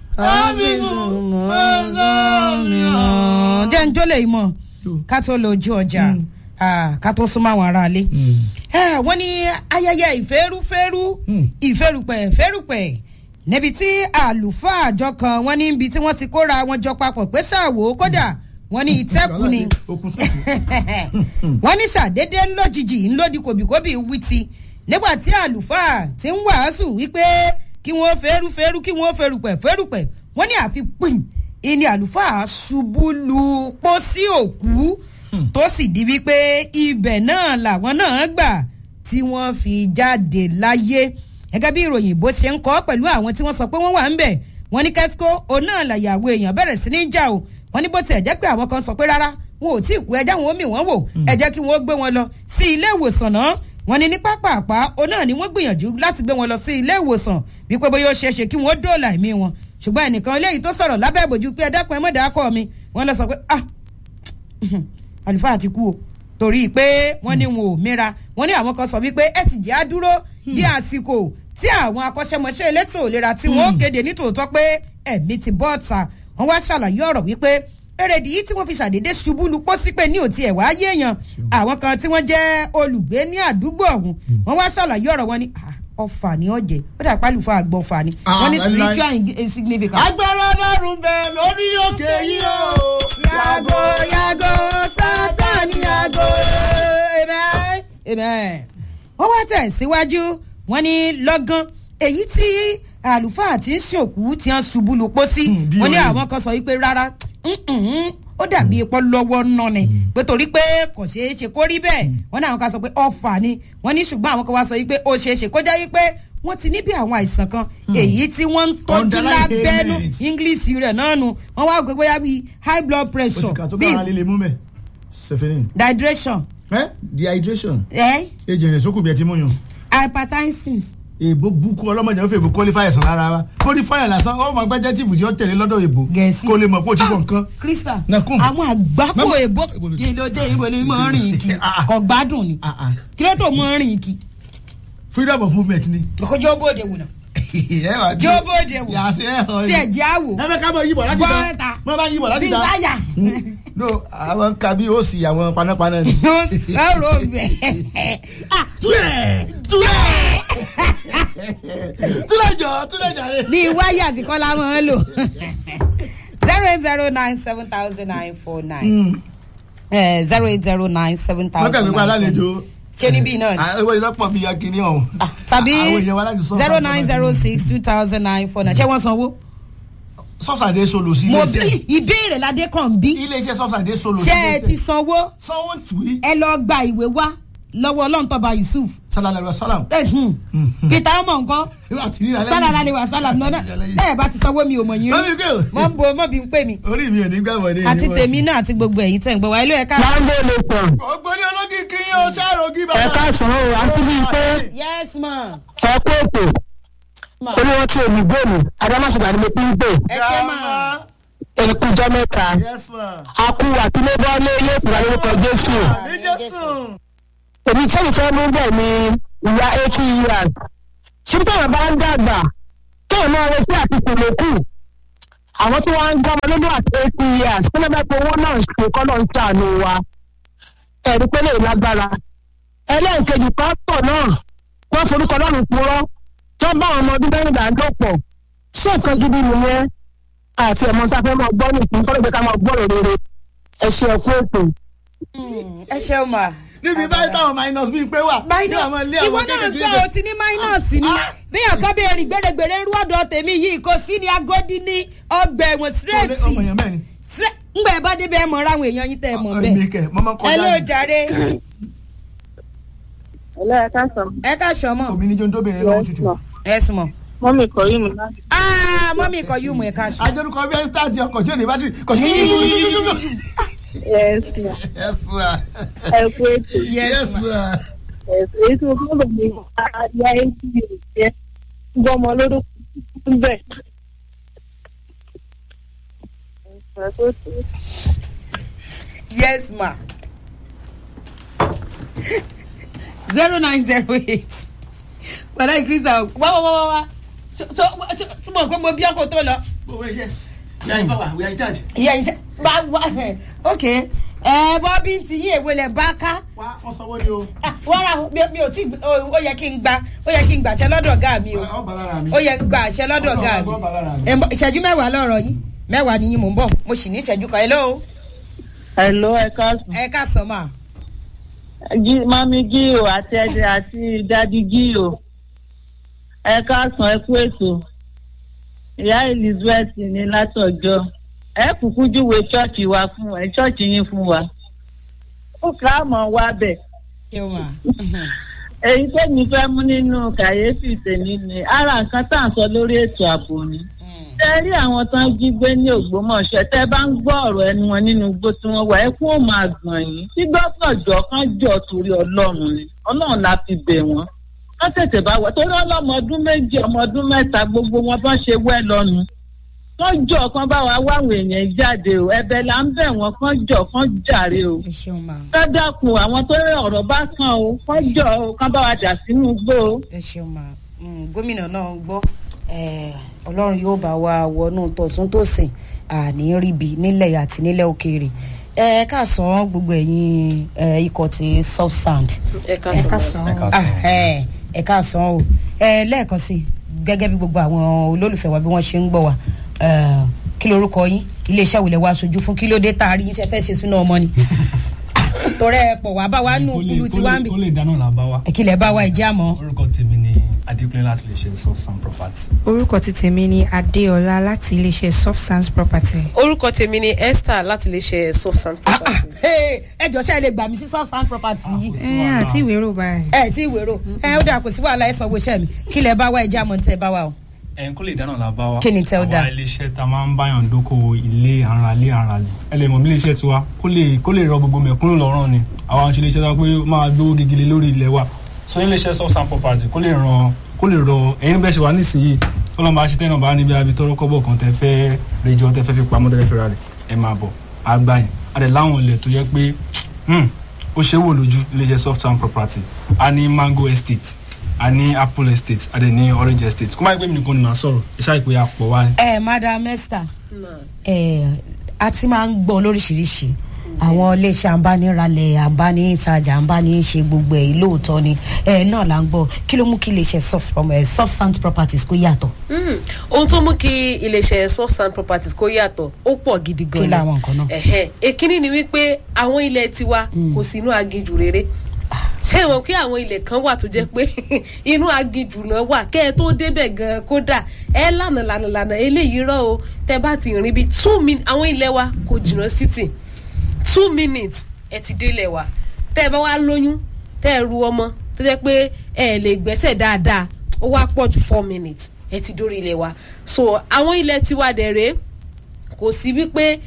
jẹ́ ń jólè ìmọ̀ ká tó lọ ojú ọjà ká tó súnmọ́ àwọn aráalé. wọ́n ní ayẹyẹ ìfẹ́rúfẹ́rú ìfẹ́rùpẹ̀ fẹ́rùpẹ̀ níbi tí àlùfáà àjọ kan wọ́n ní ibi tí wọ́n ti kóra wọn jọ papọ̀ pé ṣàwò kódà wọ́n ní ìtẹ́kù ni wọ́n ní ṣàdédé ńlójijì ńlódì kòbíkòbí wíti nígbà tí àlùfáà ti ń wàásù wípé kí wọ́n fẹ́rúfẹ́rú kí wọ́n fẹ́rùpẹ̀ fẹ́rùpẹ̀ wọ́n ní àfi pín ìní àlùfáà ṣubú lu pósí òkú tó sì di wípé ibẹ̀ náà làwọn náà gbà tí wọ́n fi jáde láyé gẹ́gẹ́ bí ìròyìn bó ṣe ń kọ́ pẹ̀lú àwọn tí wọ́n sọ pé wọ́n wà ń bẹ̀ wọ́n ní kẹ́síkó òun náà làyàwó èèyàn bẹ̀rẹ̀ sí ní jà o wọ́n ní bó tiẹ̀ jẹ́ pé àwọn kan sọ pé rárá wọn ò tí ì kú ẹjẹ́ wọn ó mì wọ́n wò ẹ jẹ́ kí wọ́n gbé wọn lọ sí ilé ìwòsàn náà wọ́n ní ní pápápá òun náà ni wọ́n gbìyànjú láti gbé wọn lọ sí ilé ìwòsàn wípé bóyá ó ṣeé ṣe kí wọ́n dóòlà ẹ̀mí wọn ṣùgbọ́n ẹnìkan eléyìí tó sọ̀rọ̀ lábẹ́ ìbòjú pé ẹ dákun ẹ mọ̀dà akọ mi wọ́n lọ sọ pé ah àlùfáà ti kú o torí pé wọ́n ní wọn ò mìíra wọ́n ní àwọn kan sọ wípé ẹ sì jẹ́ àdúró di àsìkò tí àwọn akọ́ṣẹ́mọṣẹ́ elétò ìlera tí wọ́n ó kéde nítòótọ́ pé ẹ̀mí ti bọ́ ọ̀tà wọ́n wá ṣàlàyé ọ̀rọ̀ wípé èrèdí yìí tí wọ́n fi ṣàdédé ṣubú lu pósí pé ní òtí ẹ̀ wáyé èèyàn àwọn kan tí wọ́n jẹ́ olùgbé ní àdúgbò ọ̀hún wọ́n wá ṣàlàyé ọ̀rọ̀ wọn ní ọfà ní ọ̀jẹ̀ ó dà pálífà àgbọ̀ ọfà ni wọ́n ní spiritual insignificant. agbára ọlọ́run bẹ lórí òkè yìí o. yàgò yàgò sátani yàgò amen amen. wọ́n wá tẹ̀ síwájú wọ́n ní lọ́gán èyí tí àlùfáà tí ń ṣòkú tí wọ́n ṣubú lu pósí wọ́n ní àwọn kan sọ wípé rárá ó dàbí epo lọ́wọ́ náà ni pé torí pé kò ṣeé ṣe kó rí bẹ́ẹ̀ wọ́n ní àwọn kan sọ pé ọ̀fà ni wọ́n ní ṣùgbọ́n àwọn kan wá sọ wípé ó ṣeé ṣe kó jẹ́ wípé wọ́n ti ní bí àwọn àìsàn kan èyí tí wọ́n ń tọ́jú lábẹ́nu english rẹ̀ náà nu wọ́n wá gbé bóyá bíi high blood pressure bíi dehydration. dehydration. ẹ. ejò rẹ̀ sókù bí ẹ ti mú yàn. hypertension èbó bukú ọlọ́mọdé ó fẹ́ èbó qualify ẹ̀sán lára wa ó ní fáyà lásán ó máa gbájá tìbù tí ó tẹ̀lé lọ́dọ̀ èbó gẹ̀ẹ́sì kó lè mọ̀ pé ó ti bọ̀ nǹkan. krista Nakun. àwọn àgbákò èbó kí ló dé ìbò ni mo ń rìn kí kò gbádùn ni kí ló tó mo ń rìn kí. freedom of movement ni. kójó bóde wò náà ẹ wà jó bóde wò yàtí ẹ hàn tí ẹ jẹ́ àwò ẹ fẹ́ ká mọ yíbọ̀ láti Bọ́ta. ta mọ bá yíbọ̀ láti bí ta. táyà no àwọn kan bí ó sì àwọn panápaná ni. ẹ rò bẹ́ẹ̀. túlẹ̀ túlẹ̀ túlẹ̀ jọ túlẹ̀ jọ rẹ. bí wáyà tí kọ́lá máa ń lò zero eight zero nine seven thousand nine four nine zero eight zero nine seven wọ́n thousand kàn mí pa alálejò. ṣé níbí náà ni àwọn ìwé ìlọpọ̀ bíi akínní ọ̀hún. tàbí àwọn èèyàn wa láti sọ. zero nine zero six two thousand nine four nine ṣé wọ́n sanwó. sọ́sàdé solo sí mo iléeṣẹ́ bí ìbéèrè ládé kan bí iléeṣẹ́ sọ́sàdé solo sí ṣé ẹ ti sanwó sanwó tùwí. ẹ lọ gba ìwé wá lọ́wọ́ ọlọ́ntọ́ba yusuf sálálẹ̀ sálàm. ẹ̀hún peter ọmọ nǹkan àti ní alẹ́ sálàlá ni wà sálàm náà ẹ bá ti sanwó mi ò mọ̀ yín Mọ́mí rí kò. mọ́ ń bo mọ́ bí ń pè mí orí mi ò ní gbà wọlé. àti tèmi náà àti gbogbo ẹ̀yìn tẹ̀ ń gbọ́ wá ilé ẹ̀ka. láńdé lè pọ̀ ògbóni olókìkí yóò ṣàrògì bàbá. ẹ̀ka sàn ó àti bíi pé yes ma ẹ̀kú ètò ma olówó tí omi gbòòmù adámásùgbà ni mo fi ń pè ẹ ṣe ma ẹ̀kú ìjọ mẹ́ta yes ma. akú àtìlébọ́lé ilé ìfura lórúkọ jésù ní jésù. èmi tẹ́lẹ̀ fẹ́ mú bẹ̀ ni ìyá eighty years ṣùgbọ́n àwọn bá ń dàgbà kéèyàn máa retí àti kùlókù àwọn tí wọ́n ń gbọ́ ọmọ lọ́dún àti eighty years kí ló bá pé owó náà ṣe kọ́ náà ń ṣàánú wa ẹ̀rí pé lè lágbára ẹlẹ́ẹ̀kejì kan pọ̀ náà wọ́n forúkọ lọ́rùn purọ́ tó bá àwọn ọmọ ọdún mẹ́rìndínlọ́pọ̀ ṣé nǹkan gidi nìyẹn àti ẹ̀mọ́ tá a fẹ́ máa gbọ́ nìkan kọ́ ló jẹ́ ká máa gbọ́ rere ẹ ṣe ẹ̀kú ètò. ẹ ṣeun ma. níbi báyìí táwọn minus bíi pé wà. ní àwọn ilé ìwọ àwọn náà kéékèèké gbọ́ o ti ní minus ni bí ọ̀kan bẹ́ẹ̀ rìn gbèrègbèrè ń rú ọ̀dọ̀ tèmi yìí kò sí ní agodi ní ọgbà ẹ̀wọ̀n straight ọmọ èèyàn mẹ́rin. ngbà ẹ bá débẹ̀ ẹ mọ̀ ra àwọn èèyàn yín tẹ́ ẹ mọ̀ èmi bẹ́ẹ̀ kẹ mo máa ń ẹ kọjá ló ní. jàre Hello, ẹ káàsán. ẹ ká sọ mọ́ omi ní jọ́ńdóbìnrin lọ́wọ́ tutù. ẹ sùn mọ́. Mọ́mí kọ̀ yìí mi láti. aa mọ́mí kọ yóò mú ẹ ká sọ. ajorúkọ bí ẹ ń stáàtì ọkọ̀ tí ò ní bátìrì kò sí. Yes, ma. yes ma. Ẹ kú ètò. yes ma. Yes, èyí tí mo fún lò ní àyà eighty years yẹn. Gbọ́ ọmọ lórúkọ ń bẹ̀. Ẹ kú ètò. yes ma. zero nine zero eight padà ìkírísà wá wá wá wá wá so so so mo pé mo bí ọkọ tó lọ Oh, wait, yes. We are in power. We are in charge. ìyá ìṣe bá wá ok ẹ bọ́bí ti yí èwo lẹ̀ bá ká Wá, wọ́n sanwó ni o. Ah, wọ́n ra mi- mi ò tí ó yẹ kí n gba ó yẹ kí n gbàṣẹ lọ́dọ̀ ọ̀gá mi o Ọ bá lára mi. ó yẹ gba àṣẹ lọ́dọ̀ ọ̀gá mi Ọ bá lára mi. Ẹ ń bọ̀, ìṣẹ́jú mẹ́wàá lọ́rọ̀ yín mẹ́wàá ni yín mò ń bọ̀ mo sì ní ìṣẹ́jú kan hello Hello, ẹ káàsán. ẹ ká sọ mà Gí- Mami Gíò àti ẹ̀dẹ̀ àti Dádì Gíò. Ẹ káàsán, ẹ kú ètò. Ìyá Elizabeth ní látọ̀jọ́. Ẹ kúkú júwe ṣọ́ọ̀ṣì wa fún ẹ ṣọ́ọ̀ṣì yín fún wa. Ó kà á mọ̀ wá bẹ̀. ṣé o mà Èyí tẹ́mi fẹ́ mú nínú kàyéfì tèmi ni ara nǹkan tá à ń sọ lórí ètò ààbò ni. Ṣé rí àwọn tán jí gbé ní Ògbómọ̀ṣọ́ tẹ́ bá ń gbọ́ ọ̀rọ̀ ẹnu wọn nínú igbó tí wọ́n wà ẹ kún ó máa gbọ̀n yín. Tí gbọ́dọ̀ jọ kán jọ torí Ọlọ́run ni. Ọlọ́run la fi bẹ̀ wọ́n. Wọ́n tètè bá wọ̀ torí ọlọ́mọ ọdún méjì ọmọ ọdún mẹ́ta gbogbo wọn bá ṣe wẹ́ lọ́nu. Kán jọ kán bá wa wáwọn èèyàn jáde o. Ẹ̀bẹ̀ là ń bẹ̀ wọ́n kán jọ kán jàre o ẹ ṣeun mà kádàkùn àwọn tó rẹ ọ̀rọ̀ bá kàn ó kọjọ ó kán bá wa dà sínú igbó o. ẹ ṣeun mà Mm, gómìnà náà ń gbọ́ Eh, ọlọ́run yóò bá wa wọnú tọ̀tún tòsìn àní ríbi nílẹ̀ àti nílẹ̀ òkèèrè ẹ ká sọ gbogbo ẹ̀yin eh, ikọ̀ ti soft sand ẹ ká sọ Ah, ẹ ẹ ká sọ o ẹ lẹ́ẹ̀kan sí i, gẹ́gẹ́ bí gbogbo àwọn olólùfẹ́ wa bí wọ́n ṣe ń gbọ́ wa eh, kí lorúkọ yín iléeṣẹ́ òwúlẹ̀ wa aṣojú fún kí ló dé tá a rí yín ṣe fẹ́ ṣe súná ọmọ ni torẹ́ ẹ pọ̀ wá bá wa nù Kó lè- kúlù kó tí wá ń lè- bì kó lè dáná là bá wa. kí lẹ bá wa ìjẹ́ àmọ́. orúkọ tèmi ni adékúnlé láti lè ṣe soft sound property. orúkọ ti tèmi ni adéọlá láti iléeṣẹ́ soft sands property. orúkọ tèmi ni esther láti lè ṣe soft sand property. ẹ jọ ṣe é lè gbà mí sí soft sand property yìí ẹ àti ìwé rò báyìí. ẹ tí ìwérò ẹ ó dà kò sí wàhálà ẹ sanwó iṣẹ́ mi kí lẹ bá wa ìjẹ́ àmọ́ ní tẹ́ ẹ bá wa o. ẹ̀yin kó lè dáná là bá wa. Kí ni tẹ́ ó dà? àwa iléeṣẹ́ ta máa ń báyàn dókòwò ilé ara ilé ara lè. ẹ lè mọ̀ bí iléeṣẹ́ tiwa kó lè kó lè rọ gbogbo mẹ̀kúnnù lọ́rùn ni. àwa ń ṣe iléeṣẹ́ tó pé ó máa gbówó gegele lórí ilẹ̀ wa. so iléeṣẹ́ soft sound property kó lè ràn kó lè rọ ẹ̀yin bẹ́ẹ̀ ṣe wà nísìnyí kó lọ́n bá ṣe tẹ́nà bá níbi abi tọ́rọ́ kọ́bọ̀ kan tẹ́ fẹ́ rẹjọ tẹ́ fẹ́ fi pamọ́ tẹ́ fẹ́ fi ra rẹ̀ ẹ máa bọ̀ àgbà yẹn a dẹ̀ láwọn ilẹ̀ tó yẹ pé hmm, ó ṣe é wò lójú iléeṣẹ́ soft sound property a ní mango estate a ní apple estate a dẹ̀ ní orange estate kó má gbé mi nìkan ní màá sọ̀rọ̀ ẹ ṣáà ìpè àpọ̀ wa ni. ẹ madam esther ẹ a ti máa ń gbọ́ lóríṣiríṣi àwọn iléeṣẹ́ àǹbániralẹ̀ àǹbániṣàjà àǹbániṣe gbogbo ẹ̀ lóòótọ́ ni ẹ náà là ń gbọ́ kí ló mú kí iléeṣẹ́ soft prom- eh, soft sand properties kó yàtọ̀ Mm, ohun tó mú kí iléeṣẹ́ soft sand properties kó yàtọ̀ ó pọ̀ gidi gan Kí làwọn nǹkan náà? Ẹ̀hẹ́. èkínní ni wípé àwọn ilẹ̀ tiwa kò sí inú aginjù rere ṣé wọn kí àwọn ilẹ̀ kan wà tó jẹ́ pé inú aginjù náà wà kẹ́ ẹ tó débẹ̀ gan kódà ẹ lànà lànà lànà eléyìí rọ o tẹ bá ti rìn bí two minutes àwọn ilẹ̀ wa kò jìnnà city two minutes ẹ ti délẹ̀ wa tẹ́ ẹ bá wá lóyún tẹ́ ẹ ru ọmọ tó jẹ́ pé ẹ lè gbẹ́sẹ̀ dáadáa ó wá pọ̀ ju four minutes ẹ ti dórí ilẹ̀ wa so àwọn ilẹ̀ tiwa dẹ̀ rèé kò sí wípé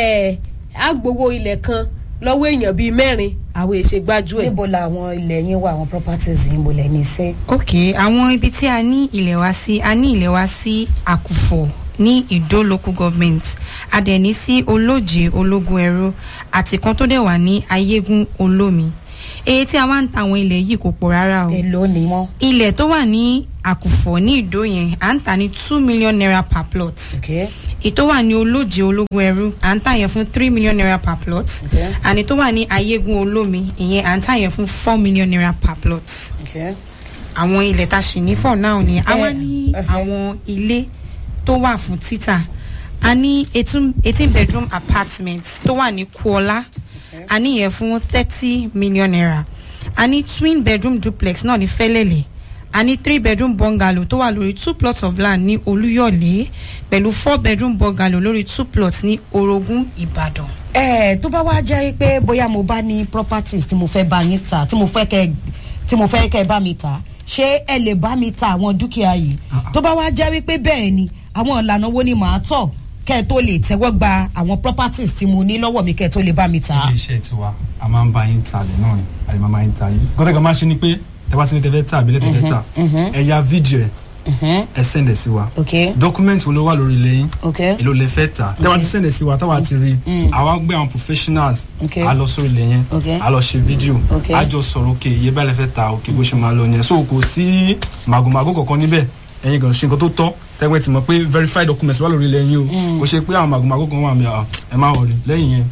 ẹ agbowó ilẹ̀ kan lọ́wọ́ èèyàn bíi mẹ́rin àwọn èṣe gbájú ẹ̀. níbo làwọn ilẹ̀ yín wà àwọn properties yín bò lẹ̀ ní sẹ́ ok àwọn ibi tí a ní ilẹ̀ wa sí a ní ilẹ̀ wa sí àkùfọ̀ ní ìdó local government a dẹ̀ ní sí olóje ológun ẹrú àti kan tó dẹ̀ wà ní ayégún olómi èyí tí a wá ń ta àwọn ilẹ̀ yìí kò pọ̀ rárá o èlò ni wọ́n ilẹ̀ tó wà ní àkùfọ̀ ní ìdó yẹn à ń tà ní two million naira per plot okay ètò wà ní olóje ológun ẹrú à ń tà yẹn fún three million naira per plot Okay. àní tó wà ní ayégún olómi ìyẹn à ń tà yẹn fún four million naira per plot okay àwọn ilẹ̀ tá a ṣì ní fọ̀ náà ni a wá Eh, ní eh. àwọn ilé tó wà fún títà a ní eighteen eighteen bedroom apartment tó wà ní kuola a ní yẹn fún thirty million naira a ní twin bedroom duplex náà ní fẹ́lẹ́lẹ̀ a ní three bedroom bungalow tó wà lórí two plots of land ní olúyọ̀lé pẹ̀lú four bedroom bungalow lórí two plots ní orogún ìbàdàn. ẹ tó bá wá jẹ́ pé bóyá mo bá ní properties tí mo fẹ́ bá yín ta tí mo fẹ́ kẹ́ tí mo fẹ́ kẹ́ bá mi ta ṣé ẹ lè bá mi ta àwọn dúkìá yìí tó bá wá jẹ́ wípé bẹ́ẹ̀ ni àwọn ìlànà wo ni màá tọ̀ kẹ́ ẹ tó lè tẹ́wọ́ gba àwọn properties tí mo ní lọ́wọ́ mi kẹ́ ẹ tó lè bá mi ta. ilé iṣẹ́ tiwa a máa ń bá yín ta lẹ̀ náà ni a lè máa bá yín ta yín. gọ́dọ̀ kan máa ṣe ni pé tẹ bá ti ní tẹ́fẹ́ tà àbílẹ̀ tẹ́fẹ́ tà ẹ ya fídíò ẹ ẹ sẹ́ndẹ̀ sí wa ok document wo ló wà lórí ilé yín ok èló lè fẹ́ tà tẹ́ bá ti sẹ́ndẹ̀ sí wa táwa ti rí àwa gbé àwọn professionals Okay. a lọ sórí ilé yẹn Okay. a lọ ṣe fídíò Okay. a jọ sọ̀rọ̀ òkè iye bá lè fẹ́ ta òkè bó ṣe máa lọ yẹn so kò sí màgòmágó kankan níbẹ̀ ẹ̀yin gan ṣe nǹkan tó tọ́ tẹ́gbẹ́ ti mọ̀ pé verified documents wà lórí ilẹ̀ yín o kò ṣe pé àwọn màgòmágó kan wà mí à ẹ má wọlé lẹ́yìn yẹn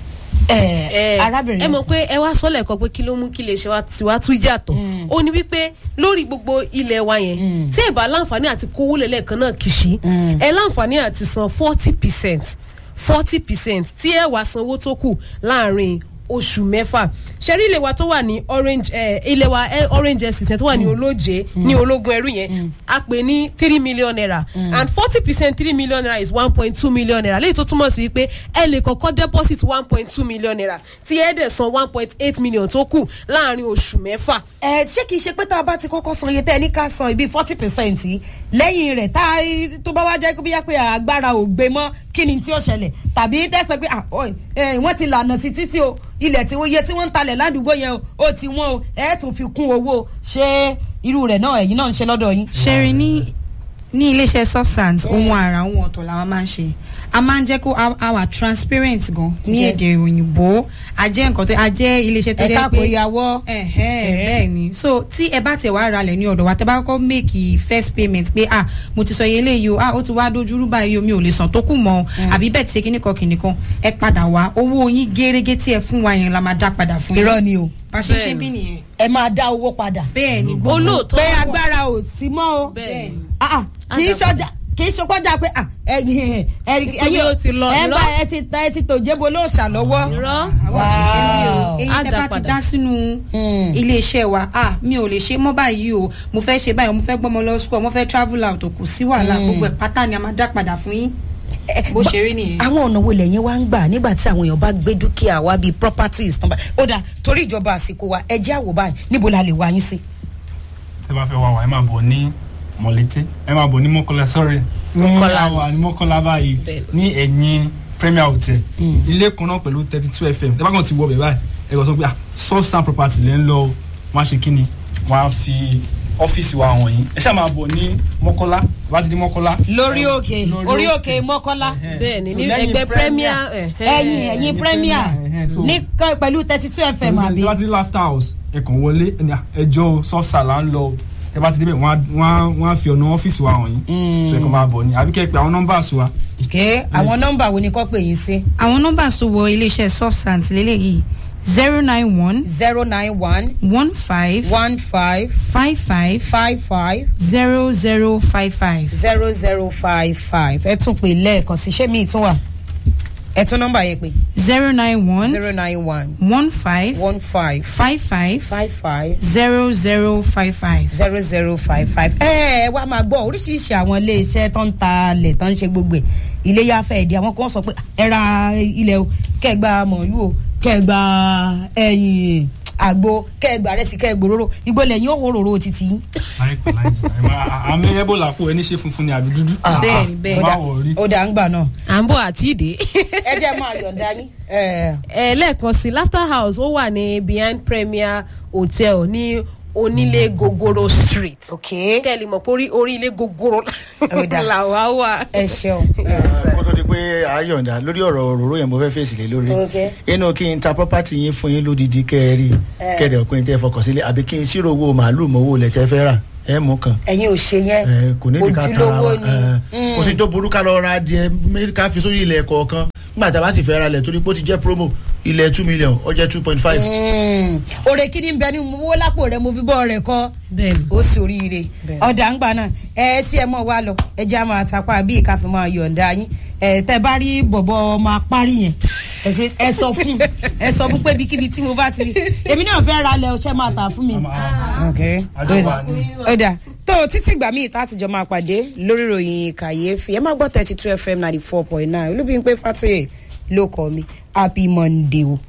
ẹ ẹ arábìnrin ẹ mọ̀ pé ẹ wá sọ́lẹ̀ kan pé kí ló mú kí lè ṣe wá tiwa tún yàtọ̀ ó ní wípé lórí gbogbo ilẹ̀ wa yẹn tí ẹ bá láǹfààní àti kówó lẹ́lẹ́kan náà kìsì ẹ láǹfààní àti san forty percent forty percent tí ẹ wá sanwó tó kù láàrin oṣù mẹ́fà ṣẹ́rí ilé wa tó wà ní orange eh, ilé wa eh, orange estate tó wà ní olóje ní ológun ẹrú yẹn a pè ní three million naira and forty percent three million naira is one point two million naira léyìí tó túmọ̀ sí wípé ẹ lè kọ́kọ́ deposit one point two million naira tí ẹ dẹ̀ san one point eight million tó kù láàrin oṣù mẹ́fà. ẹ ṣé kìí ṣe pé tá a bá ti kọ́kọ́ san iye tẹ́ ẹ ní ká san ibi forty percent lẹ́yìn rẹ̀ tá a tó bá wá jẹ́ kó bí yá pé agbára ò gbé mọ́ kí ni tí ó ṣẹlẹ̀ tàbí tẹ́sán pé ah, oi, eh, wọ́n ti lànà sí títí o ilẹ̀ tí iye tí wọ́n ń talẹ̀ ládùúgbò yẹn o ó ti wọ́n o ẹ̀ tún fi kún owó ṣé irú rẹ̀ náà ẹ̀yin náà ń ṣe lọ́dọ̀ yín. ṣẹ́rin ní ní iléeṣẹ́ substance ohun àrà ohun ọ̀tọ̀ làwọn máa ń ṣe a máa ń jẹ́ kó a- a wà transparent gan ní Yeah. èdè òyìnbó a jẹ́ nǹkan tó a jẹ́ iléeṣẹ́ tó ẹ̀ka jẹ́ kò pé yàwọ́. ẹ̀hẹ́n, bẹ́ẹ̀ ni so tí ẹ bá tẹ̀ wá ralẹ̀ ní ọ̀dọ̀ wa tẹ bá kọ́kọ́ make first payment pé ah mo ti sọ iye eléyìí o ah ó ti wá dojúrú báyìí o mi ò lè san tó kù mọ́ o àbí bẹ́ẹ̀ ti ṣe kíní kan kíní kan ẹ padà wá owó yín gérégé tí ẹ fún wa yẹn la máa dá padà fún yín irọ́ ni o bá a ṣe ń ṣe Bẹ́ẹ̀ bí nìyẹn ẹ máa dá owó padà. bẹ́ẹ̀ ni olóòótọ́ pé wà. agbára ò sí mọ́ o. bẹ́ẹ̀ ni. Ah, ah, kì í ṣọjà kì í ṣọpọ́jà pé ah, ẹ̀yin ẹ̀yin Nítorí ó ti lọ, ẹ bá irọ́. ẹ ti ta ẹ ti tòjébo lóòṣà lọ́wọ́. irọ́ àwọn òṣìṣẹ́ mi o Wow. èyí Á tẹ dá bá ti padà. dá sínú Mm. iléeṣẹ́ wa ah mi ò lè ṣe mọ́ báyìí o mo fẹ́ ṣe báyìí mo fẹ́ gbọ́mọ lọ school mo fẹ́ travel out kò sí wàhálà gbogbo ẹ̀ pátá ni a máa dá padà fún yín bó ṣe rí nìyẹn. àwọn ọ̀nà wo lẹ́yìn wá ń gbà nígbà tí àwọn èèyàn bá gbé dúkìá wa bíi properties tán bá ó dà torí ìjọba àsìkò wa ẹ jẹ́ àwò báyìí níbo la lè wá yín sí. ẹ bá fẹ́ wá wá ẹ máa bọ̀ ní mọ̀lété ẹ máa bọ̀ ní mọ́kànlá sọ́rẹ́ Mọ́kọ́lá mọ́kànlá wà ní mọ́kànlá báyìí Bẹ́ẹ̀. ní ẹ̀yìn premier hotel ilé kan náà pẹ̀lú thirty two fm ẹ bá kàn ti wọ bẹ̀ báyìí ẹ kàn sọ pé ah source and property lẹ́ ń lọ o. wọ́n á ṣe kí ni wọ́n á fi ọ́fíìsì wa hàn yín ẹ ṣáà máa bọ̀ ní mọ́kànlá bá ti di mọ́kànlá. lórí òkè Lórí orí òkè. òkè mọ́kọ́lá bẹ́ẹ̀ ni So ní lẹ́yìn ẹgbẹ́ premier ẹ̀hẹ́n. ẹ̀yìn ẹ̀yìn ẹ̀yìn premier Premier, ẹ̀hẹ́n, so- ní kan pẹ̀lú thirty two fm àbí. láti laughter house ẹ kàn wọlé ẹni ẹjọ́ sọ́ọ̀sà là ń lọ o. ẹ bá ti débẹ̀ wọ́n á- wọ́n á- wọ́n á fi ọ̀nà ọ́fíìsì wa hàn yín so ẹ kàn máa bọ̀ ní àbí kẹ́ ẹ pé àwọn nọ́mbà wa ké àwọn nọ́mbà wo ni kò pè yín sí. àwọn nọ́mbà tó wọ iléeṣẹ́ substance lélẹ́yìí zero nine one zero nine one one five one five five five five five zero zero five five zero zero five five ẹ tún pè lẹ́ẹ̀kan sí ṣé mi tún wà ẹ tún nọ́mbà yẹn pé zero nine one zero nine one one five one five five five five five zero zero five five. zero zero five five. ẹ ẹ wá máa gbọ́ oríṣiríṣi àwọn iléeṣẹ́ tó ń ta ilẹ̀ tó ń ṣe gbogbo ẹ̀ iléyà fẹ́ẹ̀dì àwọn kan sọ pé ẹ ra ilẹ̀ o kẹgbà mọ̀lú o kẹgbà ẹyìn àgbo kẹgbà rẹ̀ sí kẹgbà òróró igbó lẹ́yìn òhòròrò títí. láìpẹ́ láìpẹ́ ẹ máa àmì ebola kú ẹni ṣe funfun ni àbí dúdú. bẹ́ẹ̀ni bẹ́ẹ̀ni. ẹ má wọ̀ rí. ó dà ń gbà náà. à ń bọ̀ àti ìdè. ẹ jẹ́ máa yọ̀ǹda yín. ẹ ẹ lẹ́ẹ̀kan sí laughter house ó wà ní behind premier hotel ní onílé gogoro street. ok kẹ́lì mọ̀ pé orí- orí ilé gogoro Ó dà. làwa wà. ẹ ṣeun. kó tó di pé àyọ̀ǹda lórí ọ̀rọ̀ òróró yẹn mo fẹ́ fèsì lé lórí Ok. inú kí n ta property yín fún yín lódìdí kẹ́ ẹ rí kẹ́ẹ̀dẹ̀ ọ̀pin tẹ́ ẹ fọkàn sílé àbí kí n ṣírò owó màálù mọ́wó lẹ̀ tẹ́ fẹ́ rà ẹ mú kan ẹ̀yin ò ṣe yẹn ẹ, kò ní ìdíkà tara ojúlówó wa ni. ẹ, kò sí tó burú ká lọ ra adìẹ mé- ká fi sórí ilẹ̀ kọ̀ọ̀kan nígbà tá a bá ti fẹ́ ra lẹ̀ torí pé ó ti jẹ́ promo ilẹ̀ two million ó jẹ́ two point five òrè kí ni bẹ ní owó lápò rẹ mo fi bọ́ rẹ kọ́ bẹ́ẹ̀ni. ó sì oríire ọ̀dà ń gbà náà ẹ ṣí ẹ mọ̀ wá lọ ẹ jẹ́ àmọ́ àtàpá bí ìka fi máa yọ̀ǹda yín ẹ tẹ bá rí bọ̀bọ̀ ọmọ apárí yẹn ẹ fi- ẹ sọ fún ẹ sọ fún pé ibikíbi tí mo bá ti rí èmi náà fẹ́ ra lẹ ọṣẹ́ máa tà fún mi. Okay. àjọba ni. ọ̀dà tó títí gbà míì tá a ti jọ máa pàdé lórí ìròyìn kàyéfì ẹ má gbọ́ thirty two fm ninety four point nine olúbíyìn pé fàtúyè ló kọ́ mi happy monday o.